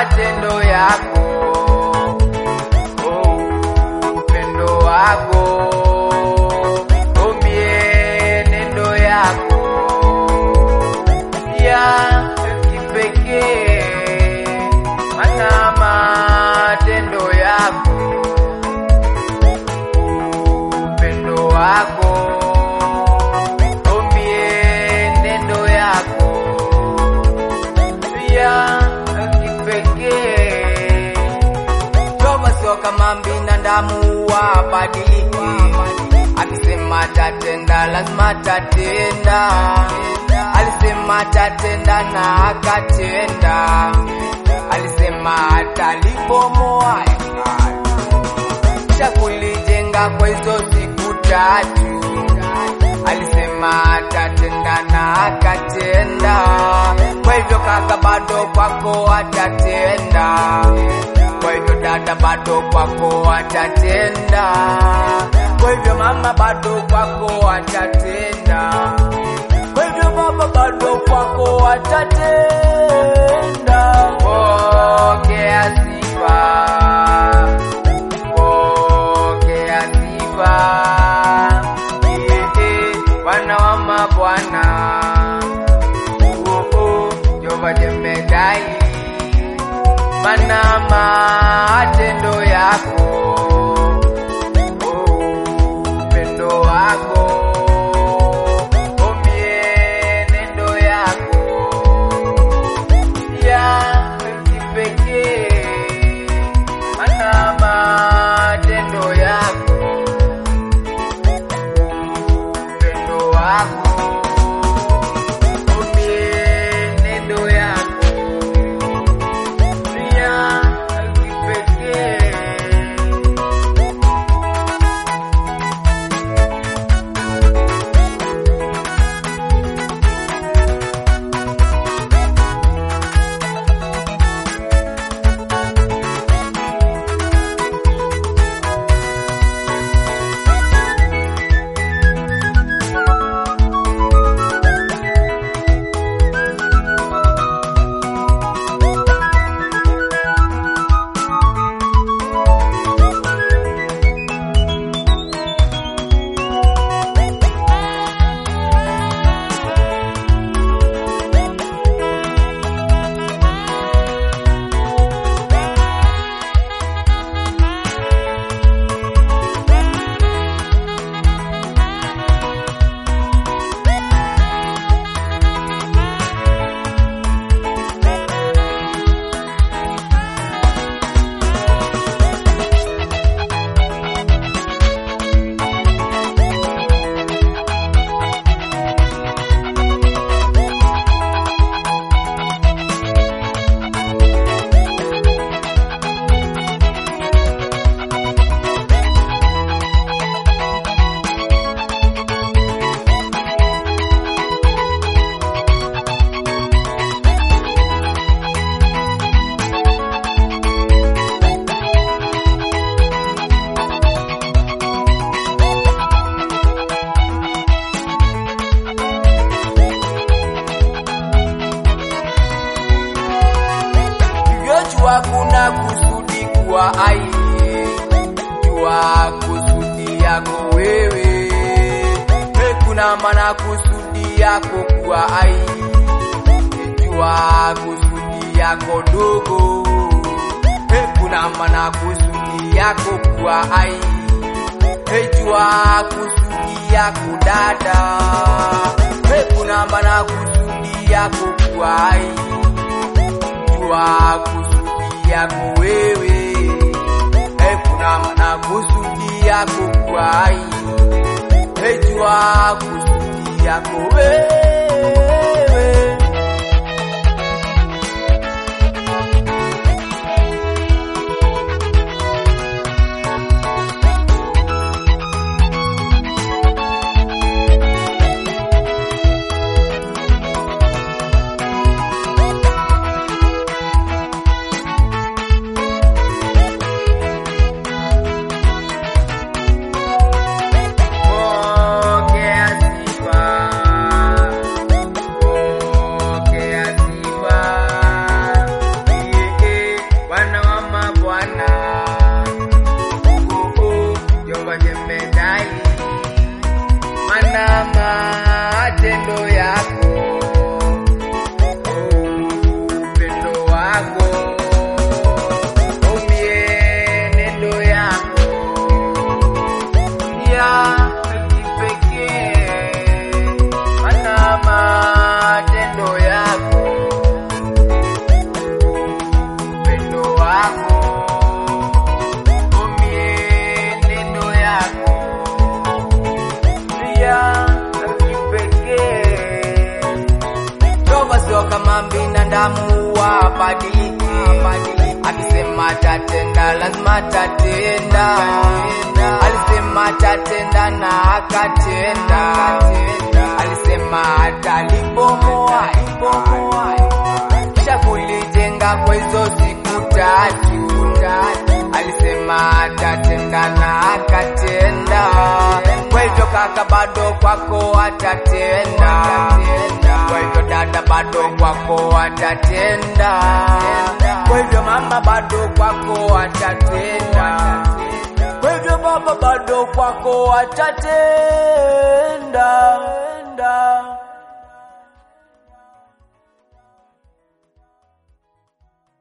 matendo yako, oh, upendo wako, oh, mienendo yako ya kipekee, mana matendo yako, upendo wako, oh, mienendo yako ya kipekee. Toba sio kama binadamu wabadiliki, akisema tatenda lazima tatenda, alisema tatenda na akatenda, alisema atalibomoa hekalu cha kulijenga kwa hizo siku tatu. Alisema atatenda na akatenda, kwa hivyo kaka, bado kwako atatenda, kwa hivyo dada, bado kwako atatenda, kwa hivyo mama, bado kwako atatenda, kwa hivyo baba, bado kwako atatenda. Pokea sifa pokea sifa Yeye, Bwana wa mabwana Oh, oh, Jehova jemedai mana matendo yako Oh, upendo wako Oh, mienendo yako ya kipekee mana matendo yako upendo wako mienendo yako ya kipekee Jua kuna kusudi kwa ai, jua kusudi yako wewe, e, kuna maana kusudi yako kwa ai, jua kusudi yako dogo, e, kuna maana kusudi yako kwa ai, e, jua kusudi yako dada, e, kuna maana kusudi yako kwa ai jua kusudi yako wewe, e, kuna maana kusudi yako kwai, e, jua kusudi yako wewe. Pokea sifa binadamu wabadiliki, akisema tatenda lazima tatenda, alisema tatenda na akatenda, alisema atalibomoa ibomoa, kisha kulijenga kwa hizo siku tatu, alisema atatenda na akatenda, kwa hivyo kaka bado kwako atatenda, kwa hivyo dada bado kwako atatenda, kwa hivyo mama bado kwako atatenda, kwa hivyo baba bado kwako atatenda.